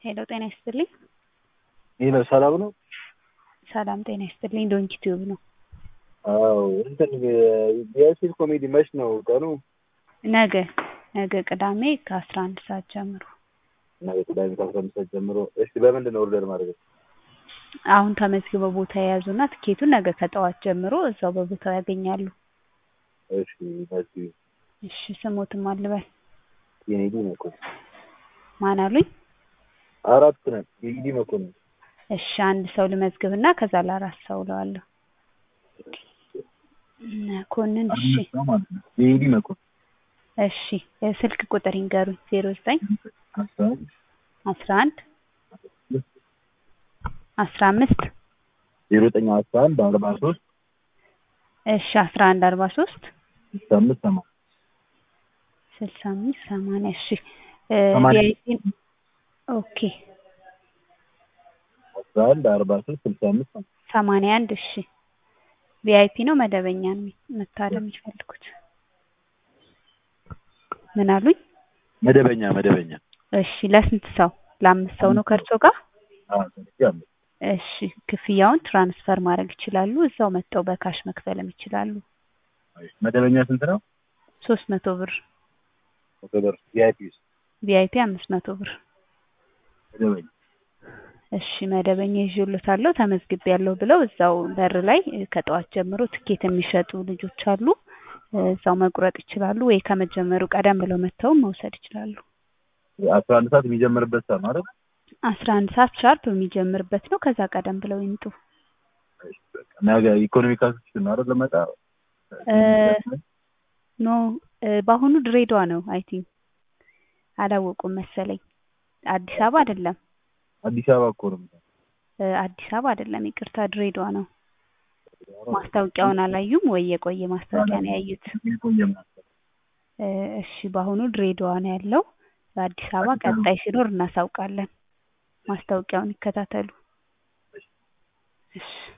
ሄሎ ጤና ይስጥልኝ። ይህ ነው ሰላም ነው? ሰላም ጤና ይስጥልኝ። ዶንኪ ቲዩብ ነው። አዎ እንትን የሲል ኮሜዲ መች ነው ቀኑ? ነገ ነገ ቅዳሜ ከአስራ አንድ ሰዓት ጀምሮ ነገ ቅዳሜ ከአስራ አምስት ሰዓት ጀምሮ። እሺ በምንድን ነው ኦርደር ማድረግ? አሁን ተመዝግበው ቦታ የያዙና ትኬቱን ነገ ከጠዋት ጀምሮ እዛው በቦታው ያገኛሉ። እሺ መሲ እሺ ስሞትም አልበል የኔዲ መኮንን ማን አሉኝ? አራት ነን። የኔዲ መኮንን እሺ አንድ ሰው ልመዝግብና ከዛ ለአራት ሰው እለዋለሁ። መኮንን እሺ የኔዲ መኮንን እሺ ስልክ ቁጥር ይንገሩኝ። ዜሮ ዘጠኝ አስራ አንድ አስራ አምስት ዜሮ ዘጠኝ አስራ አንድ አርባ ሶስት እሺ አስራ አንድ አርባ ሶስት ስልሳ አምስት ሰማንያ ስልሳ አምስት ሰማንያ እሺ ሰማንያ ቪአይፒ ኦኬ አስራ አንድ አርባ ሶስት ስልሳ አምስት ሰማንያ ሰማንያ አንድ እሺ ቪአይፒ ነው መደበኛ ነው መታደም የሚፈልጉት ምን አሉኝ? መደበኛ መደበኛ እሺ ለስንት ሰው? ለአምስት ሰው ነው ከእርሶ ጋር? አዎ ስለዚህ አለ እሺ ክፍያውን ትራንስፈር ማድረግ ይችላሉ። እዛው መጥተው በካሽ መክፈልም ይችላሉ። መደበኛ ስንት ነው? ሶስት መቶ ብር መቶ ብር ቪአይፒ ውስጥ ቪአይፒ አምስት መቶ ብር መደበኛ እሺ መደበኛ ይዤሎታለሁ ተመዝግቤያለሁ ብለው እዛው በር ላይ ከጠዋት ጀምሮ ትኬት የሚሸጡ ልጆች አሉ። እዛው መቁረጥ ይችላሉ ወይ ከመጀመሩ ቀደም ብለው መጥተውም መውሰድ ይችላሉ። አስራ አንድ ሰዓት የሚጀምርበት ሰዓት ነው አይደል? አስራ አንድ ሰዓት ሻርፕ የሚጀምርበት ነው። ከዛ ቀደም ብለው ይምጡ። እሺ፣ በቃ ነገ ኢኮኖሚክ አክሲስ ነው አይደል? ለመጣ ኖ በአሁኑ ድሬዳዋ ነው አይ ቲንክ አላወቁም መሰለኝ። አዲስ አበባ አይደለም አዲስ አበባ እኮ ነው። አዲስ አበባ አይደለም ይቅርታ፣ ድሬዳዋ ነው። ማስታወቂያውን አላዩም ወይ? የቆየ ማስታወቂያ ነው ያዩት? የቆየ ምናምን እሺ በአሁኑ ድሬዳዋ ነው ያለው። በአዲስ አበባ ቀጣይ ሲኖር እናሳውቃለን። ማስታወቂያውን ይከታተሉ። እሺ